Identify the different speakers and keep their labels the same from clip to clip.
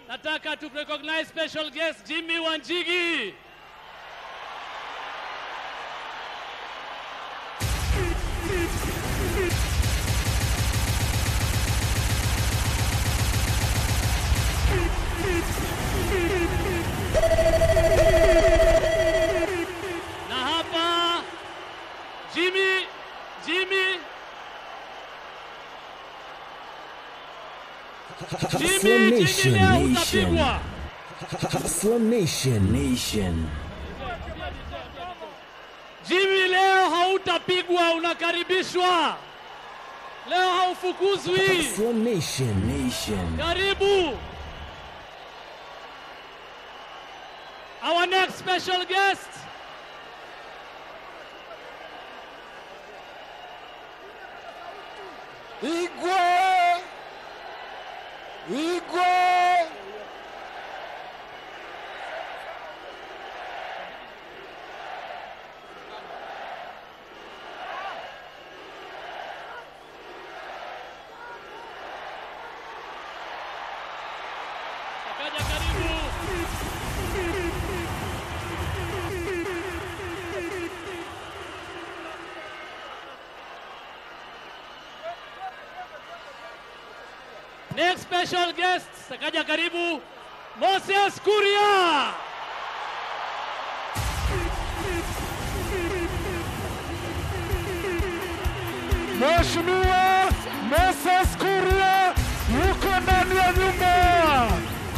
Speaker 1: nataka to recognize special guest Jimmy Wanjigi. Na hapa Jimmy, Jimmy,
Speaker 2: Hustler
Speaker 1: Jimmy, Jimmy
Speaker 2: Nation,
Speaker 1: leo
Speaker 2: Nation.
Speaker 1: utapigwa.
Speaker 2: Hustler Nation, Nation.
Speaker 1: Jimmy leo hautapigwa, unakaribishwa. Leo haufukuzwi.
Speaker 2: Hustler Nation, Nation.
Speaker 1: Karibu. Our next special guest.
Speaker 3: Igwe! Igwe!
Speaker 1: Akaja karibu. Next special guest, akaja karibu Moses Kuria.
Speaker 3: Mheshimiwa Moses Kuria yuko ndani ya nyumba.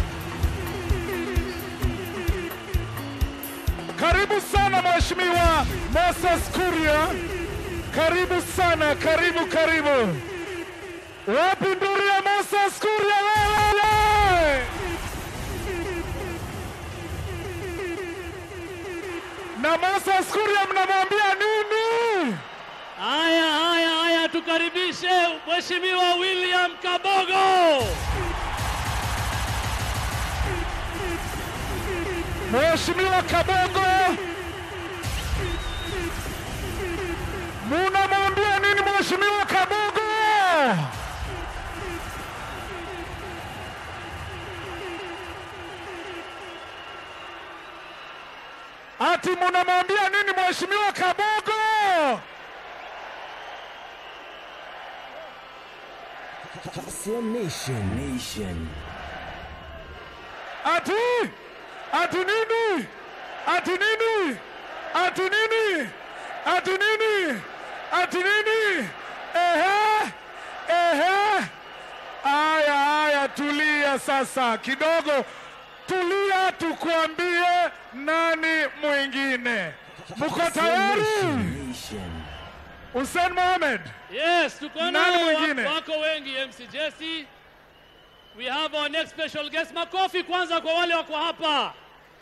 Speaker 3: Karibu sana Mheshimiwa Moses Kuria, karibu sana, karibu karibu. Wapi nduru ya Moses Kuria wewe? Na Moses Kuria mnamwambia nini?
Speaker 1: Haya, haya, haya, tukaribishe Mheshimiwa William Kabogo.
Speaker 3: Mheshimiwa Kabogo, munamwambia nini Mheshimiwa Kabogo? Ati munamwambia nini Mheshimiwa Kabogo?
Speaker 2: Hustler Nation, Nation.
Speaker 3: Ati ati nini? Ati nini? Ati nini? Ati nini? Ati nini? Ehe, ehe. Aya, aya, tulia sasa kidogo, tulia, tukuambie nani mwingine. Mko
Speaker 2: Hustler
Speaker 3: tayari?
Speaker 2: Nation, Nation.
Speaker 3: Hussein Mohamed,
Speaker 1: Yes, tuko
Speaker 3: Nani
Speaker 1: nao
Speaker 3: mwingine?
Speaker 1: wa- wako wengi MC Jesse. We have our next special guest. Makofi kwanza kwa wale wako hapa.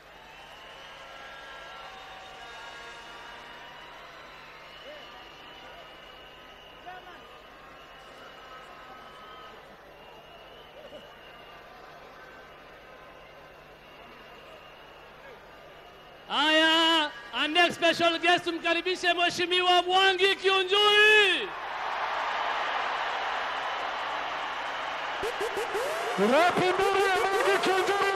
Speaker 1: Haya, our next special guest tumkaribishe Mheshimiwa Mwangi Kiunjuri.
Speaker 3: wapi nduru ya Mungu Kinjuri?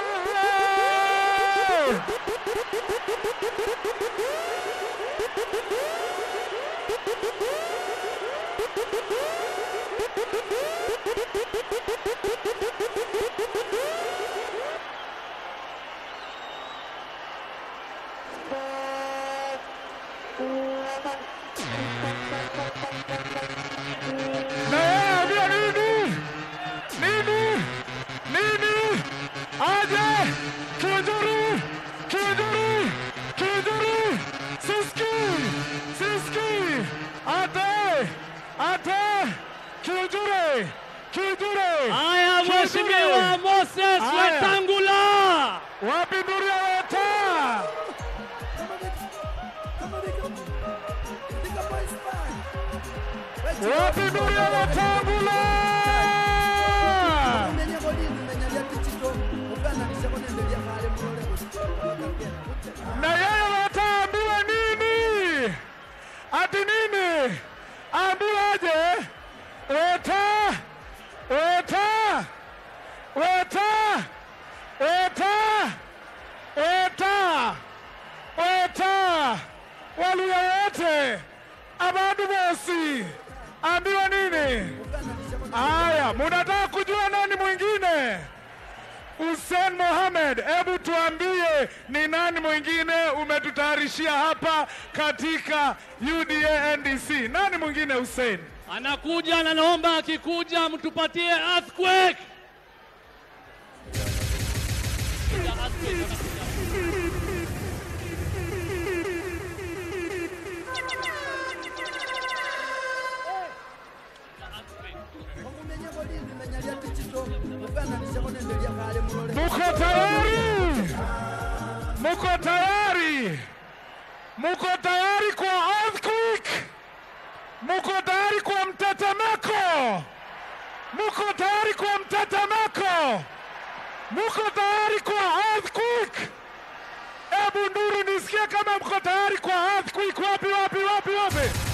Speaker 3: Na yeye ambia nini? Nini? Nini? Aje! Kinjuri! Kinjuri! Kinjuri! Siski! Siski! Ate! Ate! Kinjuri! Kinjuri!
Speaker 1: Haya,
Speaker 3: Kinjuri!
Speaker 1: Mheshimiwa Moses
Speaker 3: Haya.
Speaker 1: Wetangula.
Speaker 3: Wapi nduru ya weta? Wapi nduru ya Wetangula? na yeye wataambiwa nini? Ati nini? Ambiwaje? Weta, weta, weta, Eta! Eta! Eta! Waluya wote abandu bosi ambiwa nini? Haya, munataka kujua nani mwingine? Hussein Mohamed, hebu tuambie ni nani mwingine umetutayarishia hapa katika UDA NDC? Nani mwingine Hussein?
Speaker 1: Anakuja na naomba akikuja mtupatie earthquake.
Speaker 3: Muko tayari? Muko tayari? Muko tayari kwa earthquake? Muko tayari kwa mtetemeko? Muko tayari kwa mtetemeko? Muko tayari kwa earthquake? Ebu nduru nisikie kama mko tayari kwa earthquake. Wapi wapi wapi wapi?